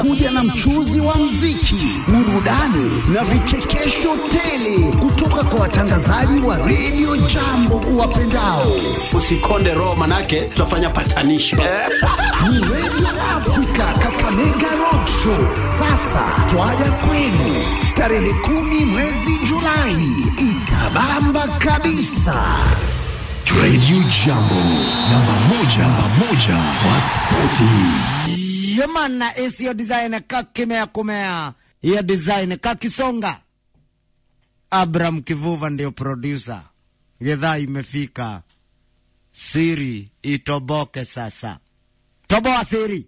zinakuja na mchuzi wa mziki, burudani na vichekesho tele kutoka kwa watangazaji wa redio jambo uwapendao. Usikonde roho, manake tutafanya patanisho Ni redio Afrika Kakamega Road Show. Sasa twaja kwenu tarehe kumi mwezi Julai, itabamba kabisa. Radio Jambo, namba moja, namba moja wa spoti. Yemana esi yo design kakimea kumea hiyo design kakisonga. Abraham Kivuva ndio producer. Gedhaa imefika, siri itoboke sasa. Toboa siri.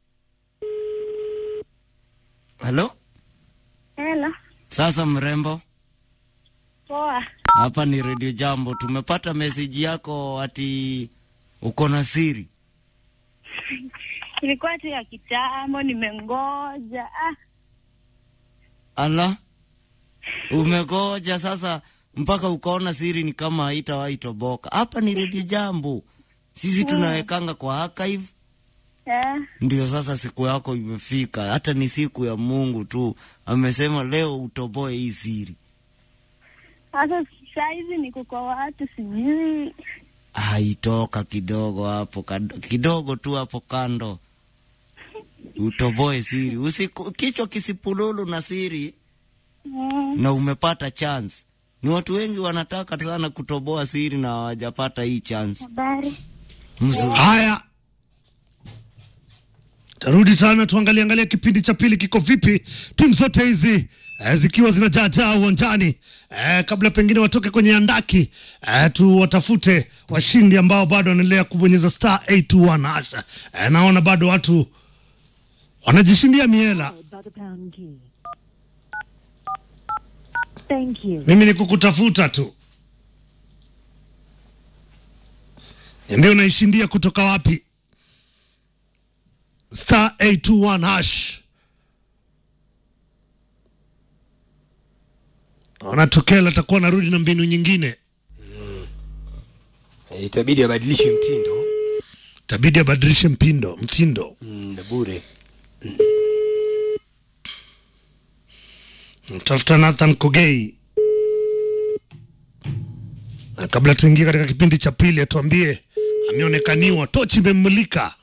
Halo, Hello. sasa mrembo, Poa. hapa ni Radio Jambo. Tumepata meseji yako ati uko na siri. Ilikuwa tu ya kitambo, nimengoja. Ah, Ala, umegoja sasa mpaka ukaona siri ni kama haitawahi toboka. Hapa ni redio Jambo, sisi tunawekanga kwa archive. eh, Ndio sasa siku yako imefika, hata ni siku ya Mungu tu amesema leo utoboe hii siri. sasa saizi niko kwa watu sijui. Haitoka kidogo hapo kando, kidogo tu hapo kando, utoboe siri. Usiku, kichwa kisipululu na siri Mm, na umepata chance. Ni watu wengi wanataka sana kutoboa siri na hawajapata hii chance. habari. Mzuri. Haya, tarudi tena tuangalie angalia kipindi cha pili kiko vipi, timu zote hizi eh, zikiwa zinajaajaa uwanjani eh, kabla pengine watoke kwenye andaki eh, tu watafute washindi ambao bado wanaendelea kubonyeza star 821 hasha. Eh, naona bado watu wanajishindia miela. by the pound key. Thank you. Mimi ni kukutafuta tu, niambie unaishindia kutoka wapi? Star 821 hash. Naona Tokela atakuwa narudi na mbinu nyingine, Eh, itabidi abadilishe mtindo itabidi abadilishe mpindo mtindo. mm, na bure Mtafuta Nathan Kogei, na kabla tuingie katika kipindi cha pili, atuambie ameonekaniwa, tochi imemmulika.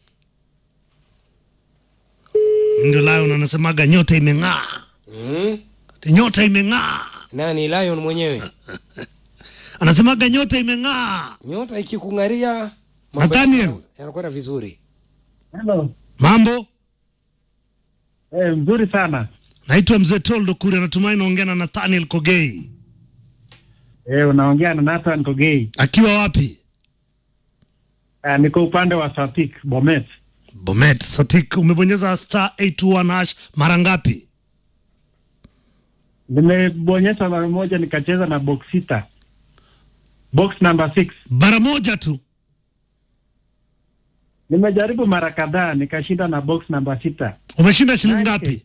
Ndio Lion anasemaga nyota imeng'aa, mm? Ati nyota imeng'aa, nani Lion mwenyewe anasemaga nyota imeng'aa. nyota ikikung'aria mambo Nathaniel. yana- yanakwenda vizuri Hello. Mambo, Eh, mzuri sana. naitwa mzee Toldo Kuri, natumai naongea na Nathaniel Kogei. Eh, unaongea na Nathan Kogei. Akiwa wapi? Uh, niko upande wa Sapik, Bomet. Bomet Sotik. Umebonyeza star 821 hash mara ngapi? Nimebonyeza mara moja nikacheza na box sita. Box number six. Mara moja tu. Nimejaribu mara kadhaa nikashinda na box number sita. Umeshinda shilingi 9K. ngapi?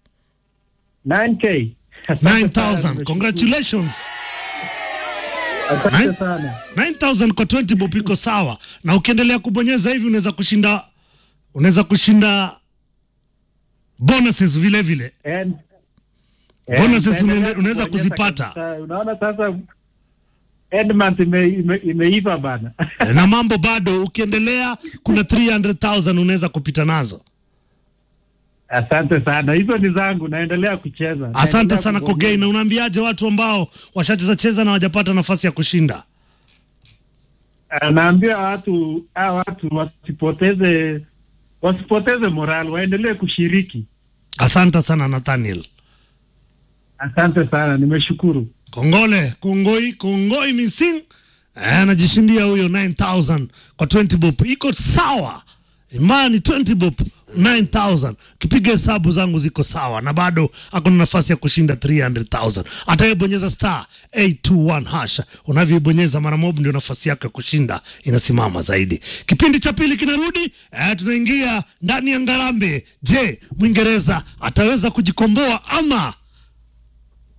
9k. Asante sana, 9000. nimeshukuru. Congratulations. Asante Nine- sana. 9000 kwa 20 bob iko sawa, na ukiendelea kubonyeza hivi unaweza kushinda unaweza kushinda bonuses vile vile. And Bonuses and- unaende- unaweza kubonyeza kuzipata. kabisa. Unaona sasa end month ime, ime, imeiva bana. na mambo bado, ukiendelea kuna 300,000 unaweza kupita nazo. Asante sana. Hizo ni zangu, naendelea kucheza. Asante Naendelea sana kubonyeza. Kogei, na unaambiaje watu ambao washacheza cheza na wajapata nafasi ya kushinda? Naambia watu hawa watu wasipoteze wasipoteze moral, waendelee kushiriki. Asante sana Nathaniel. Asante sana, nimeshukuru. Kongole, kongoi, kongoi missing. Eh, anajishindia huyo 9000 kwa 20 bob. Iko sawa. Imani 20 bob 9000. Kipiga hesabu zangu ziko sawa na bado akona nafasi ya kushinda 300,000. Atayebonyeza star 821 hasha. Unavyoibonyeza mara moja ndio nafasi yako ya kushinda inasimama zaidi. Kipindi cha pili kinarudi, eh, tunaingia ndani ya Ngarambe. Je, Mwingereza ataweza kujikomboa ama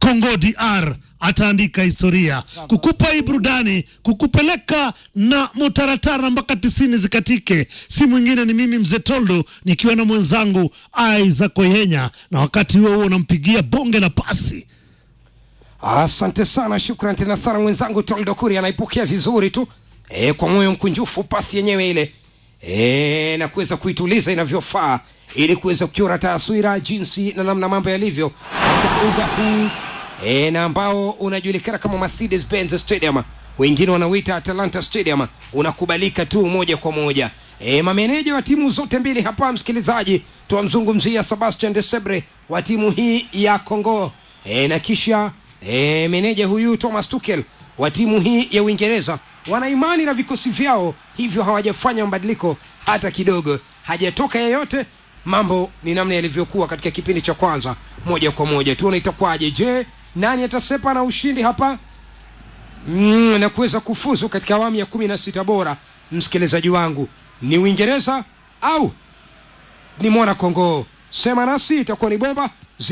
Congo DR ataandika historia, kukupa hii burudani, kukupeleka na mutaratara mpaka tisini zikatike. Si mwingine ni mimi mzee Toldo nikiwa na mwenzangu Isaac Oyenya, na wakati huo huo nampigia bonge la pasi Asante sana, shukran tena sana mwenzangu Toldo Kuri anaipokea vizuri tu e, kwa moyo mkunjufu pasi yenyewe ile e, na kuweza kuituliza inavyofaa ili kuweza kuchora taswira jinsi na namna mambo yalivyo katika uga huu e, na ambao unajulikana kama Mercedes Benz Stadium, wengine wanauita Atalanta Stadium. Unakubalika tu moja kwa moja. E, mameneja wa timu zote mbili hapa, msikilizaji, tuwamzungumzia Sebastian Desebre wa timu hii ya Congo e, na kisha e, meneja huyu Thomas Tuchel wa timu hii ya Uingereza wana imani na vikosi vyao, hivyo hawajafanya mabadiliko hata kidogo, hajatoka yeyote. Mambo ni namna yalivyokuwa katika kipindi cha kwanza, moja kwa moja. Tuone itakuwaje. Je, nani atasepa na ushindi hapa mm, na kuweza kufuzu katika awamu ya kumi na sita bora? Msikilizaji wangu, ni Uingereza au ni mwana Kongo? Sema nasi, itakuwa ni bomba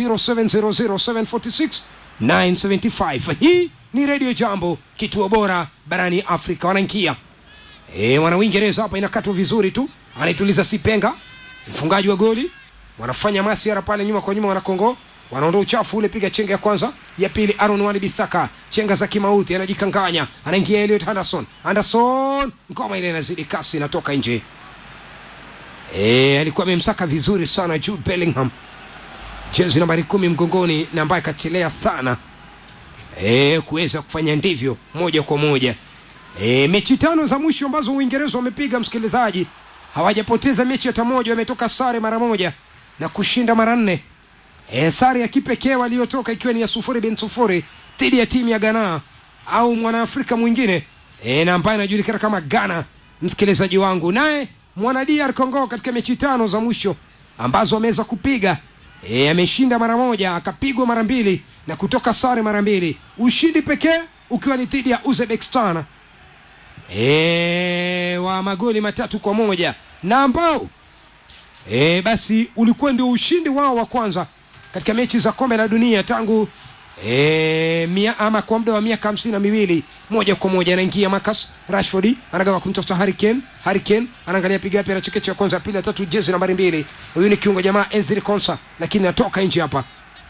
0700746975. Hii ni Radio Jambo, kituo bora barani Afrika. Wanaingia e, wana Uingereza hapa, inakatwa vizuri tu, anaituliza Sipenga, mfungaji wa goli. Wanafanya masiara pale nyuma kwa nyuma, wana Kongo wanaondoa uchafu ule, piga chenga ya kwanza, ya pili Aaron Wan Bisaka, chenga za kimauti, anajikanganya, anaingia Elliot Anderson, Anderson, ngoma ile inazidi kasi, inatoka nje. E, alikuwa amemsaka vizuri sana Jude Bellingham, jezi nambari kumi mgongoni, na ambaye kachelea sana e, kuweza kufanya ndivyo moja kwa moja. E, mechi tano za mwisho ambazo Uingereza wamepiga, msikilizaji, hawajapoteza mechi hata moja, wametoka sare mara moja na kushinda mara nne. E, sare ya kipekee waliotoka ikiwa ni ya sufuri bin sufuri dhidi ya timu ya Ghana au mwanaafrika mwingine e, na ambaye anajulikana kama Ghana, msikilizaji wangu. Naye mwana DR Congo katika mechi tano za mwisho ambazo ameweza kupiga e, ameshinda mara moja, akapigwa mara mbili na kutoka sare mara mbili, ushindi pekee ukiwa ni dhidi ya Uzbekistan e, wa magoli matatu kwa moja na ambao e, basi ulikuwa ndio ushindi wao wa kwanza katika mechi za kombe la dunia tangu e, mia, ama kwa muda wa miaka hamsini na miwili moja kwa moja anaingia Marcus Rashford anagawa kumtafuta Harry Kane Harry Kane anaangalia piga yapi anachekecha ya kwanza ya pili ya tatu jezi nambari mbili huyu ni kiungo jamaa Enzil Konsa lakini natoka nje hapa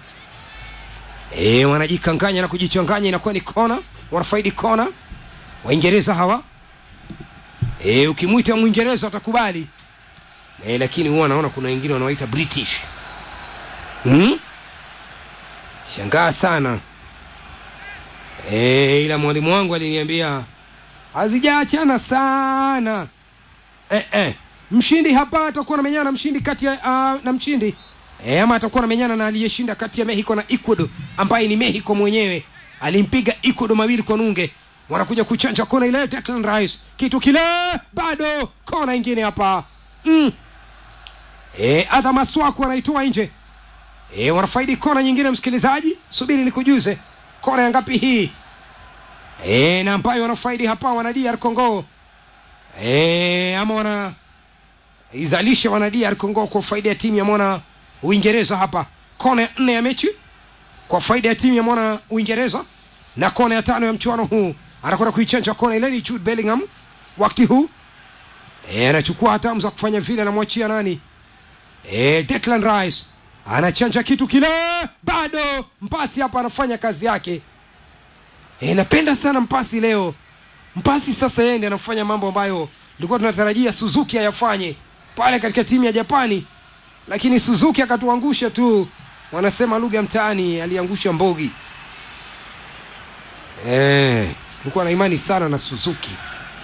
e, wanajikanganya na kujichanganya inakuwa ni kona wanafaidi kona Waingereza hawa e, ukimwita Mwingereza watakubali e, lakini huwa naona kuna wengine wanawaita British hmm? Shangaa sana e, ila mwalimu wangu aliniambia hazijaachana sana eh, eh. Mshindi hapa atakuwa namenyana na mshindi kati ya uh, na mshindi e, ama atakuwa namenyana na aliyeshinda kati ya Mexico na Ecuador ambaye ni Mexico mwenyewe alimpiga Ecuador mawili kwa nunge. Wanakuja kuchanja kona ile, Declan Rice kitu kile, bado kona ingine hapa mm. E, Adha Maswaku anaitoa nje e, wanafaidi kona nyingine. Msikilizaji, subiri nikujuze kona ya ngapi hii e, na ambayo wanafaidi hapa wana DR Congo e, ama wana izalisha wana DR Congo kwa faida ya timu ya mwana Uingereza hapa. Kona ya nne ya mechi kwa faida ya timu ya mwana Uingereza, na kona ya tano ya mchuano huu anakwenda kuichanja kona ile ni Jude Bellingham wakati huu e, anachukua hatamu za kufanya vile, anamwachia nani e, Declan Rice anachanja kitu kile, bado mpasi hapa anafanya kazi yake. E, napenda sana mpasi leo. Mpasi sasa yeye ndiye anafanya mambo ambayo tulikuwa tunatarajia Suzuki ayafanye pale katika timu ya Japani, lakini Suzuki akatuangusha tu, wanasema lugha ya mtaani, aliangusha mbogi. Eh, tulikuwa na imani sana na Suzuki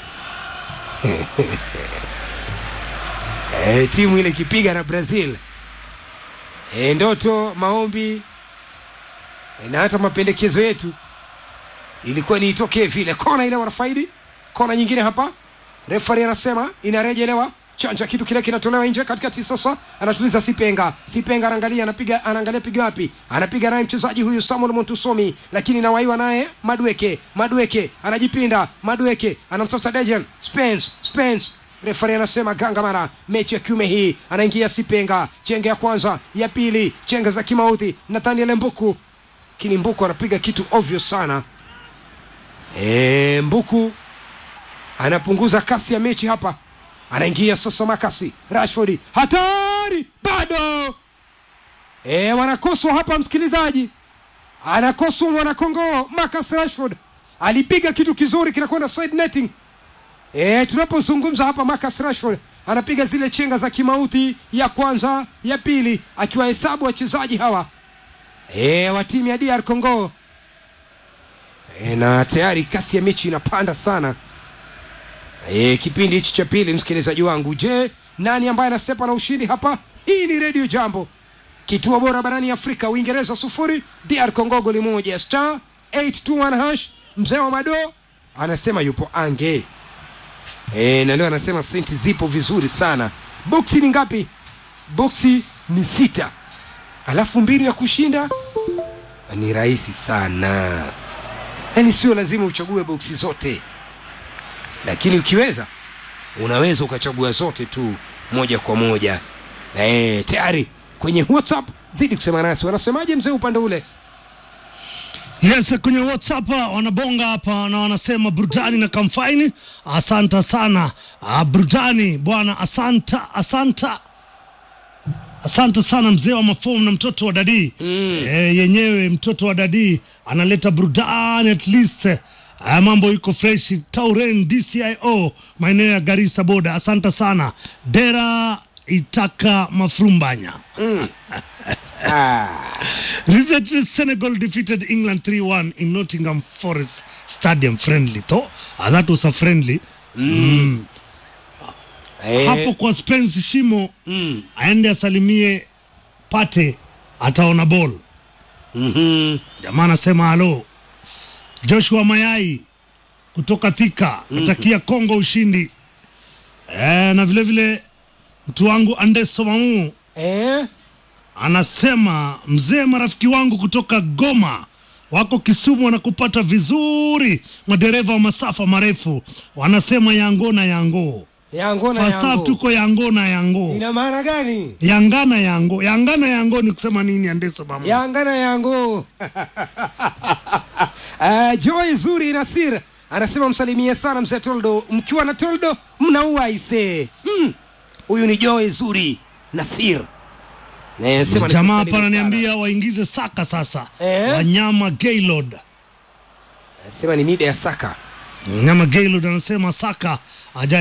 eh, timu ile ikipiga na Brazil e, ndoto maombi e, na hata mapendekezo yetu ilikuwa ni itokee vile. Kona ile wanafaidi, kona nyingine hapa, refari anasema inarejelewa, chanja kitu kile kinatolewa nje katikati. Sasa anatuliza Sipenga, Sipenga anaangalia, anapiga, anaangalia piga wapi, anapiga naye mchezaji huyu Samuel Montusomi, lakini nawaiwa naye Madweke, Madweke anajipinda, Madweke anamtafuta Dejan Spence, Spence refari anasema ganga mara mechi ya kiume hii anaingia sipenga chenga ya kwanza ya pili chenga za kimauti nathaniel mbuku lakini Mbuku anapiga kitu ovyo sana. E, Mbuku anapunguza kasi ya mechi hapa, anaingia sasa Makasi Rashford, hatari bado e, wanakoswa hapa msikilizaji, anakoswa mwanakongoo Marcus Rashford alipiga kitu kizuri kinakwenda side netting. E, tunapozungumza hapa Marcus Rashford anapiga zile chenga za kimauti ya kwanza ya pili, akiwahesabu wachezaji hawa e, wa timu ya DR Congo e, na tayari kasi ya mechi inapanda sana e, kipindi hichi cha pili. Msikilizaji wangu, je, nani ambaye anasepa na ushindi hapa? Hii ni Radio Jambo, kituo bora barani Afrika. Uingereza sufuri, DR Congo goli moja. Star 821 hash, mzee wa mado anasema yupo ange e, na leo anasema senti zipo vizuri sana. Boksi ni ngapi? Boksi ni sita, alafu mbinu ya kushinda ni rahisi sana, yaani sio lazima uchague boksi zote, lakini ukiweza unaweza ukachagua zote tu moja kwa moja. E, tayari kwenye WhatsApp zidi kusema nasi, wanasemaje mzee upande ule? Yes, kwenye WhatsApp wanabonga hapa na wanasema burudani na kamfaini. Asanta sana ah, burudani bwana, asanta asanta asante sana mzee wa mafomu na mtoto wa dadii mm. E, yenyewe mtoto wa dadii analeta burudani at least ah, mambo iko fresh. Tauren DCIO maeneo ya Garissa boda, asante sana Dera Itaka Mafrumbanya Mm. Recently, Senegal defeated England 3-1 in Nottingham Forest Stadium friendly. Though, uh, that was a friendly. Mm. Eh, Hapo kwa Spence Shimo mm. aende asalimie Pate ataona ball. Mhm. Jamaa anasema halo. Joshua Mayai kutoka Thika natakia Kongo ushindi. Eh, na vile vile mtu wangu Andeso Mamu Eh? anasema mzee, marafiki wangu kutoka Goma wako Kisumu wanakupata vizuri, madereva wa masafa marefu wanasema yango na yango Yango na First half yango. tuko yango na yango Ina maana gani? yangana yango yangana yango ni kusema nini? Andesa mama Yanga na yango. uh, Joy Zuri Nasir anasema msalimie sana mzee Toldo, mkiwa na Toldo mnaua ise. Mm. Huyu ni Joy Zuri Nasir. Eh, sema jamaa nikusalimu hapa sana. ananiambia waingize Saka sasa, Eh? wanyama Gaylord Sema ni mida ya Saka. Mnyama Gaylord anasema Saka aja